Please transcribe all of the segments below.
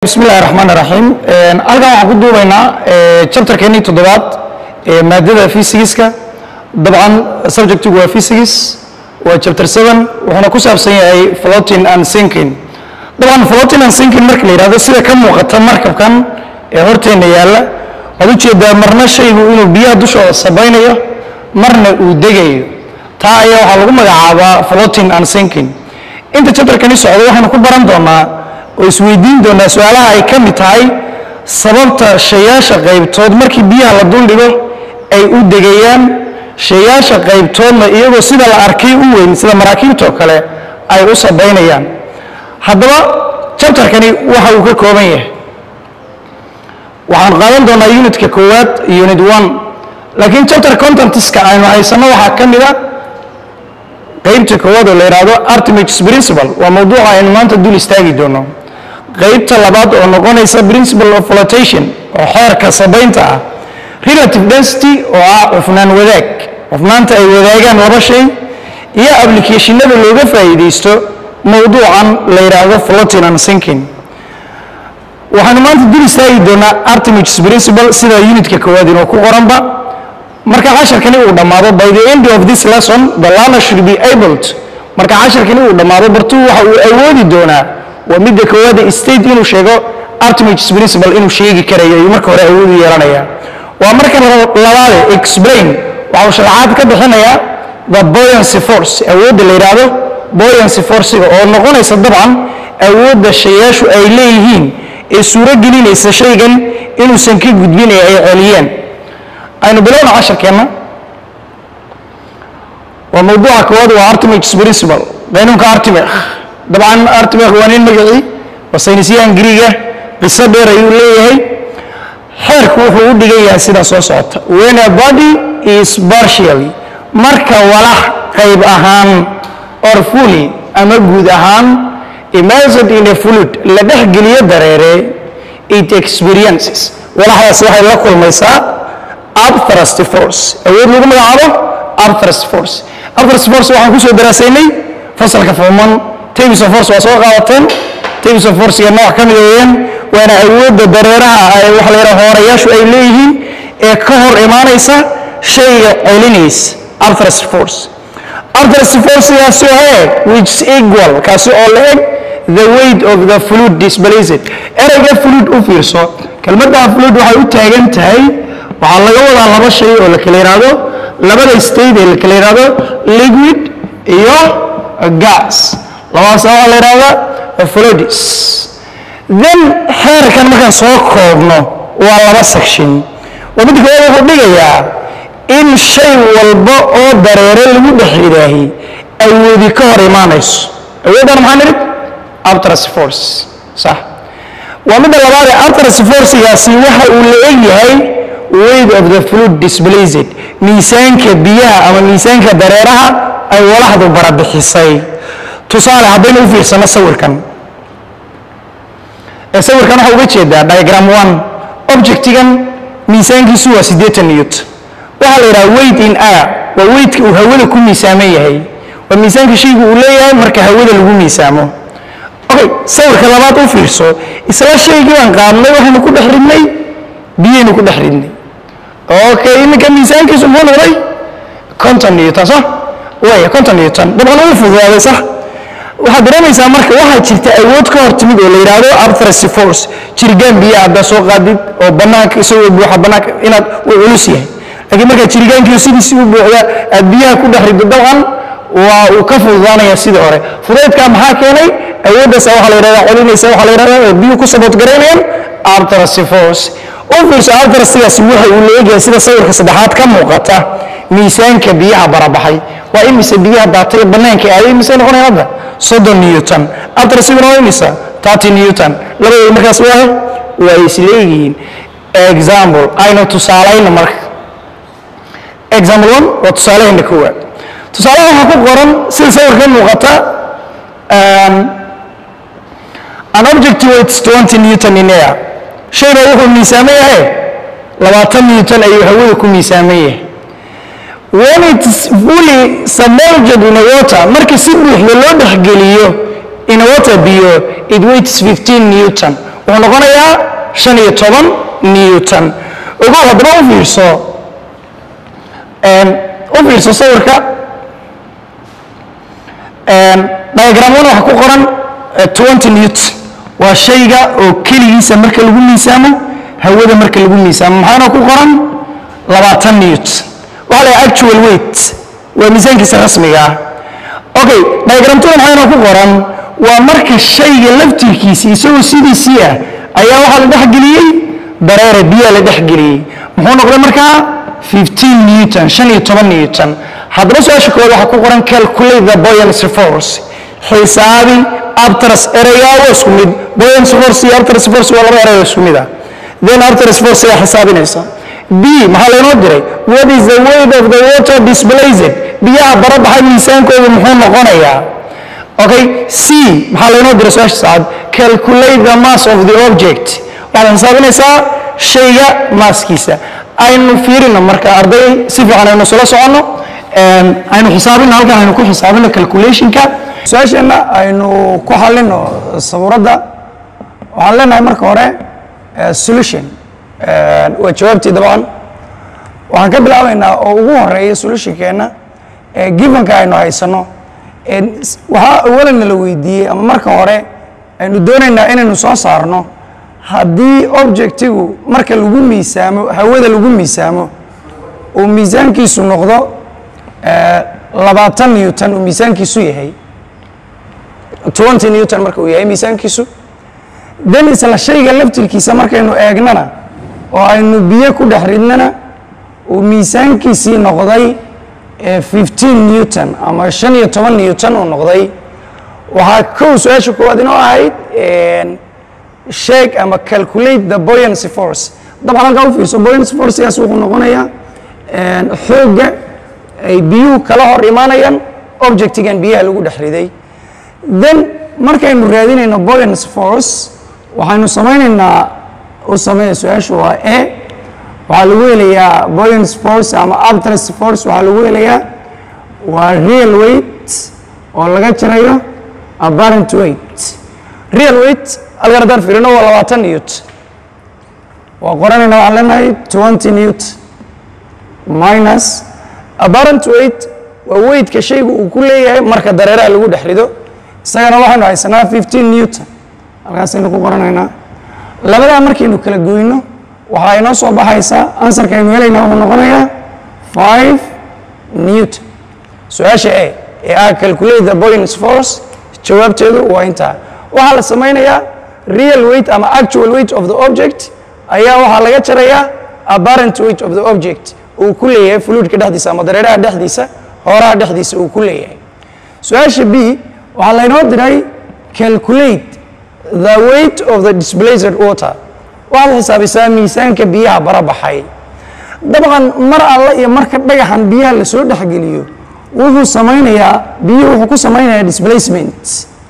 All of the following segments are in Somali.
bismi illahi raxmaan raxiim halkan waxaan ku duubaynaa chapterkeenii toddobaad ee maadada physigiska dabcan subjectigu waa physics waa chapter seven wuxuuna ku saabsan yahay floating and sinking dabcan floating and sinking marka la yidhahdo sida ka muuqata markabkan ee horteenna yaalla waxaad ujeedaa marna shaygu inuu biyaha dushooda sabaynayo marna uu degayo taa ayaa waxaa lagu magacaabaa floating and sinking inta chapterkani socdo waxaanu ku baran doonaa oo isweydiin doonaa su-aalaha ay ka mid tahay sababta shayaasha qaybtood markii biyaha la duldhigo ay u degayaan shayaasha qaybtoodna iyagoo sida la arkay u weyn sida maraakiibtoo kale ay u sabaynayaan haddaba chapterkani waxa uu ka kooban yahay waxaan qaadan doonaa unitka koowaad unit one laakiin chapter contentiska aynu haysanno waxaa ka mid a qaybta koowaad oo la yidhaahdo artemis principle waa mawduuca aynu maanta dul istaagi doono qaybta labaad oo noqonaysa principle of flotation oo xeerka sabaynta ah relative density oo ah cufnaan wadaag cufnaanta ay wadaagaan laba shay iyo applicationada looga faa'iidaysto mawduucan la yidhaahdo floating and sinking waxaanu maanta dul istaagi doonaa artemis principle sida unitka koowaad inoo ku qoranba marka casharkani uu dhammaado by the end of this lesson the learner should be able to marka casharkani uu dhammaado bartuu waxa uu awoodi doonaa waa midda koowaada state inuu sheego artemis principle inuu sheegi karayo iyo marka hore awoodu yeelanaya waa marka labaade explain waxa uu sharaxaad ka bixinayaa the buoyancy force awoodda la yidhaahdo buoyancy forciga oo noqonaysa dabcan awoodda shayaashu ay leeyihiin ee suuro gelinaysa shaygan inuusan ka gudbin ee ay celiyeen aynu bilowna casharkeenna waa mawduuca koowaad waa artemis principle qaynuunka artemik dabcan artemik waa nin magacii waa saynisyahan griiga qiso dheer ayuu leeyahay xeerku wuxuu u dhigan yahay sida soo socota when a body is partially marka walax qayb ahaan or fully ama guud ahaan immersed in a fluid la dhexgeliyo dareere it experiences walaxdaas waxay la kulmaysaa upthrust force awood lagu magacaabo upthrust force upthrust force waxaan kusoo daraasaynay fasalka fooman tables of force waa soo qaadateen tables of force nooc ka mid weeyaan waana awoodda dareeraha ay waxa la yidhaha hoorayaashu ay leeyihiin ee ka hor imaanaysa shayga celinaysa upthrust force upthrust forcegaasi oo eeg which is equal kaasi oo la eg the weight of the fluid displaced ereyga fluid u fiirso kelmadda fluid waxay u taagan tahay waxaa laga wadaa laba shay oo la kala yidhaahdo labada state ee la kala yidhaahdo liquid iyo gas labadaas waxaa la yidhahdaa fluids then xeerkan markaan soo koobno waa laba section waa midda koowaad wuxuu dhigayaa in shay walba oo dareere lagu dhex yidhaahi awoodi ka hor imaanayso awooddan maxaa nidhi upthrust force sax waa midda labaad ee upthrust forcigaasi waxa uu la eg yahay weight of the fluid displaced miisaanka biyaha ama miisaanka dareeraha ay walaxdu barabixisay tusaale haddaynu u fiirsano sawirkan ee sawirkan waxaa uga jeedaa diagram one objectigan miisaankiisu waa siddeetan newt waxaa la yidhaha weight in air waa weightka uu hawada ku miisaaman yahay waa miisaanka shaygu uu leeyahay marka hawada lagu miisaamo okay sawirka labaad u fiirso isla shaygii baan qaadnay waxaynu ku dhex ridnay biyaynu ku dhex ridnay okay iminka miisaankiisu muxuu noqday conton newton sax waaya conton newton dabcan uu fududaaday sax waxaad dareemaysaa marka waxaa jirta awood ka hor timid oo la yidhaahdo upthrust force jirigaan biyaha haddaad soo qaadid oo bannaanka isagoo buuxa bannaanka inaad uu culus yahay laakiin markaa jirigaankii sidiisii u buuxda aad biyaha ku dhex riddo dabcan waa uu ka fududaanaya sidii hore fudaydkaa maxaa keenay awooddaasa waxaa la yidhahdaa celinaysa waxaa la yidhahdaa oo biyuhu ku saboot garaynayaan upthrust force u fiirso upthrustigaasi waxa uu la egyahay sida sawirka saddexaad ka muuqata miisaanka biyaha barabaxay waa imise biyaha daatay bannaanka aaday imise noqonaya hadda soddon newton upthrustiguna waa imisa thirty newton labadooda markaas waa waa isleeyihiin example aynu tusaalayna marka example one waa tusaalahayna koowaad tusaalaha waxaa ku qoran sida sawirka muuqata an object weights 20 newton in air shayba wuxuu miisaaman yahay labaatan newton ayuu hawada ku miisaaman yahay when it is fully submerged in a water marka si buuxda loo dhexgeliyo in a water biyo it weights 15 newton wuxuu noqonayaa shan iyo toban newton ogow haddaba u fiirso u fiirso sawirka diagram one waxa ku qoran twenty newton waa shayga oo keligiisa marka lagu miisaamo hawada marka lagu miisaamo maxaana ku qoran labaatan newton waxaa la actual weight waa miisaankiisa rasmiga ah okay diagramtuna maxaana ku qoran waa marka shayga laftirkiisa isagoo sidiisii ah ayaa waxaa la dhexgeliyey dareere biyaa la dhexgeliyey muxuu noqday markaa 15 newton shan iyo toban newton haddaba su-aasha koowaad waxaa ku qoran calculate the buoyancy force xisaabi abtras ereygaa waa isku mid buoyancy force iyo abtras force waa laba erey oo isku mid ah then abtras force ayaa xisaabinaysa b maxaa laynoo diray what is the weight of the water displaced biyaha barabaxay miisaankoodu muxuu noqonayaa okay c maxaa laynoo diray su-aasha saacad calculate the mass of the object waxaad xisaabinaysaa shayga maaskiisa aynu fiirino marka arday si fiican aynu sula soconno aynu xisaabino halkan aynu ku xisaabino calculationka su-aasheenna aynu ku xalino sabuuradda waxaan leenahay marka hore solution waa jawaabtii dabcan waxaan ka bilaabaynaa oo ugu horeeya solutionkeenna givenka aynu haysano waxaa awalana la weydiiyey ama marka hore aynu doonaynaa inaynu soo saarno haddii objectigu marka lagu miisaamo hawada lagu miisaamo uu miisaankiisu noqdo labaatan newton uu miisaankiisu yahay twenty newton marka uu yahay miisaankiisu then isla shayga laftirkiisa markaynu eegnana oo aynu biyo ku dhex ridnana uu miisaankiisii noqday fifteen newton ama shan iyo toban newton uu noqday waxaa kow su-aasha koowaad inoo ahayd sheeg ama calculate the buoyancy force dabcan halkaa u fiirso buoyancy forcegaas wuxuu noqonayaa xoogga ay biyuhu kala hor imaanayaan objectigan biyaha lagu dhex riday then markaynu raadinayno buoyancy force waxaynu samaynaynaa u sameeya su-aashu waa e waxaa lagu helayaa buoyancy force ama abtress force waxaa lagu helayaa waa real weight oo laga jirayo apparent weight real weight halkan haddaan fiirino waa labaatan newt waa qoranayna waxaan leenahay twenty newt minus apparent weight waa weightka shaygu uu ku leeyahay marka dareeraha lagu dhex rido isagana waxaynu haysanaa fifteen newton halkaasaynu ku qoranaynaa labadaa markaynu kala goyno waxaa inoo soo baxaysaa ansarka aynu helaynaa wuxuu noqonayaa five newton su-aasha e ee ah calculate the buoyancy force jawaabteedu waa intaa waxaa la samaynayaa real weight ama actual weight of the object ayaa waxaa laga jarayaa apparent weight of the object uu ku leeyahay fluidka dhexdiisa ama dareeraha dhexdiisa hooraha dhexdiisa uu ku leeyahay su-aasha b waxaa laynoo diray calculate the weight of the displaced water waxaad xisaabisaa miisaanka biyaha barabaxay dabcan mar alle iyo marka dhagaxan biyaha lasoo dhexgeliyo wuxuu samaynayaa biyuhu wuxuu ku samaynayaa displacement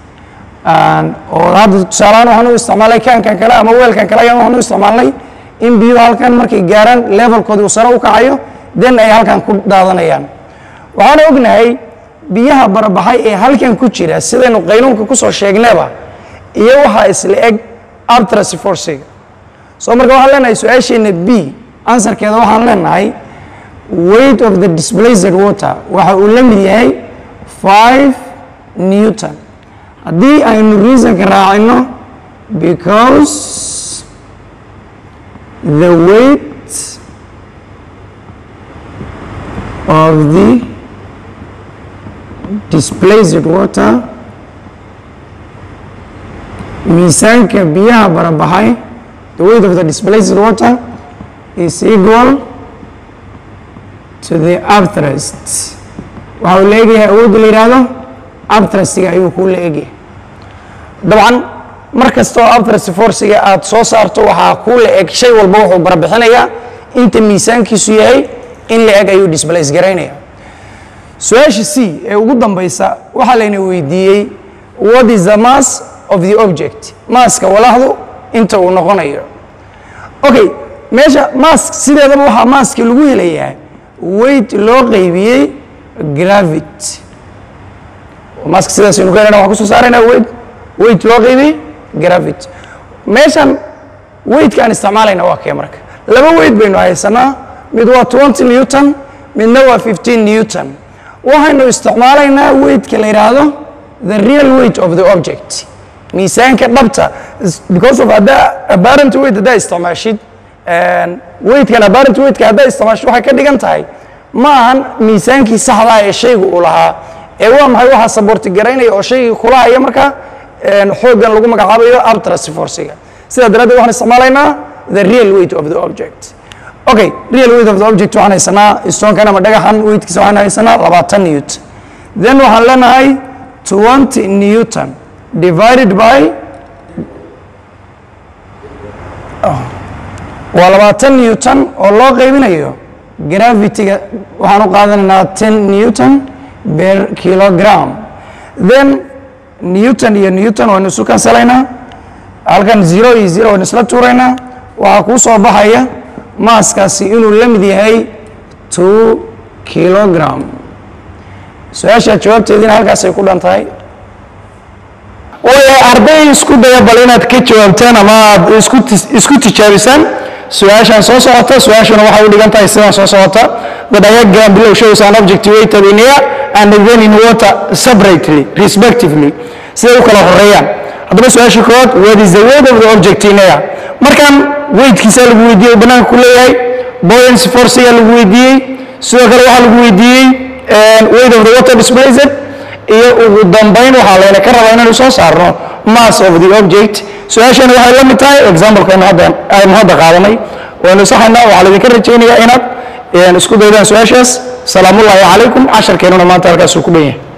oo hadda tusaalahaan waxaan u isticmaalay kaankan kale ama weelkan kale ayaan waxaan u isticmaalnay in biyuhu halkan markay gaaraan levelkoodii uu sare u kacayo den ay halkan ku daadanayaan waxaana ognahay biyaha barabaxay ee halkan ku jira sidaynu qaynuunka kusoo sheegnayba iyo waxaa isla eg abtrasy forciga soo marka waxaan leenahay su-aasheenna b ansarkeeda waxaan leenahay weight of the displaced water waxa uu la mid yahay five newton haddii aynu reasonka raacino because the weight of the displaced water miisaanka biyaha barabaxay the weight of the displaced water is equal to the upthrust waxa uu la egyahay awoodda la yidhaahdo abtrastiga ayuu kuu la egyahay dabcan mar kastoo abtrasti forciga aad soo saarto waxaa kuu la eg shay walba wuxuu barabixinayaa inta miisaankiisu yahay in la eg ayuu disblace garaynaya su-aasha c ee ugu dambaysa waxaa layna weydiiyey what is the mass of the object maaska walaahdu inta uu noqonayo okay meesha maask sideedaba waxaa maaska lagu helayaa weight loo qaybiyey gravity maaska sidaasaynu ka helana waxaan kusoo saaraynaa weight weight loo qaybiyey gravity meeshan weydka aan isticmaalayna waa kee marka laba weyd baynu haysanaa mid waa 20 newton midna waa 15 newton waxaynu isticmaalaynaa weydka la yidhaahdo the real weight of the object miisaanka dhabta because of haddaa apparent weight haddaa isticmaashid weydkan apparent weightka haddaa isticmaashid waxay ka dhigan tahay ma ahan miisaankii saxdaa ee shayga uu lahaa ee waa maxay waxaa saboorti garaynaya oo shaygii kula haya marka xooggan lagu magacaabayo abtrust forciga sidaa daraaddeed waxaan isticmaalaynaa the real weight of the object okay real weight of the object waxaan haysanaa stoonkan ama dhagaxan weightkiisa waxaan haysanaa labaatan newton then waxaan leenahay 20 newton divided by waa labaatan newton oo loo qaybinayo gravity-ga waxaan u qaadanaynaa 10 newton per kilogram then newton iyo newton waynu isu kansalaynaa halkan zero iyo zero waynu isla tuuraynaa waxaa kuu soo baxaya maaskaasi inuu la mid yahay 2 kilogram su-aasha jawaabteediina halkaasay ku dhan tahay way arday isku daya bal inaad ka jawaabtaan ama aad isku isku tijaabisaan su-aashan soo socota su-aashuna waxay u dhigan tahay sidan soo socota the diagram below shows an object weighted in air and then in water separately respectively siday u kala horeeyaan haddaba su-aasha koowaad what is the weight of the object in air markan weightkiisa lagu weydiiyey banaanka ku leeyahay buoyancy forciga lagu weydiiyey sidoo kale waxaa lagu weydiiyey weight of the water displaced iyo ugu dambayn waxaa layna ka rabaa inaynu soo saarno mass of the object su-aashani waxay la mid tahay examplekaynu hadda aynu hadda qaadanay waynu saxaynaa waxaa laydinka rajaynayaa inaad isku daydaan su-aashaas salaamullaahi calaykum casharkeennuna maanta halkaasuu ku dhan yahay